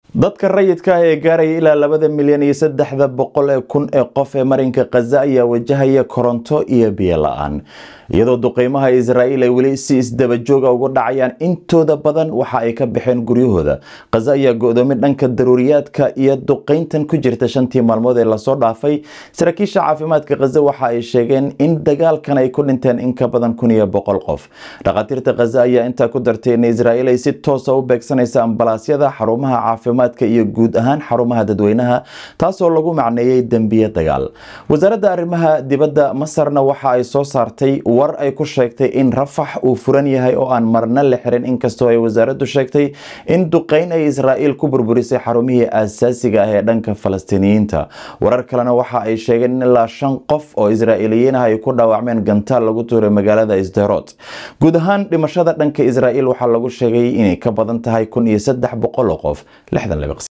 dadka rayidka ah ee gaaraya ilaa labada milyan iyo saddexda boqol ee kun ee qof ee marinka khaza ayaa wajahaya koronto iyo biyo la-aan iyadoo duqeymaha israa'iil ay weli si isdabajooga ugu dhacayaan intooda badan waxa ay ka baxeen guryahooda khaza ayaa go-doomin dhanka daruuriyaadka iyo duqeyntan ku jirta shantii maalmood ee lasoo dhaafay saraakiisha caafimaadka khaza waxa ay sheegeen in dagaalkan ay ku dhinteen in ka badan kun iyo boqol qof dhakhaatiirta khaza ayaa intaa ku dartay in israa'iil ay si toosa u beegsanaysa ambalaasyada xarumaha caafimaadka iyo guud ahaan xarumaha dadweynaha taasoo lagu macneeyey dembiye dagaal wasaaradda arrimaha dibadda masarna waxa ay soo saartay war ay ku sheegtay in rafax uu furan yahay oo aan marna la xirin inkastoo ay wasaaraddu sheegtay in duqeyn ay israa'iil ku burburisay xarumihii aasaasiga ah ee dhanka falastiiniyiinta warar kalena waxa ay sheegeen in ilaa shan qof oo israa'iiliyiin ah ay ku dhaawacmeen gantaal lagu tuuray magaalada isderot guud ahaan dhimashada dhanka israa'iil waxaa lagu sheegay inay ka badan tahay kun iyo saddex boqol oo qof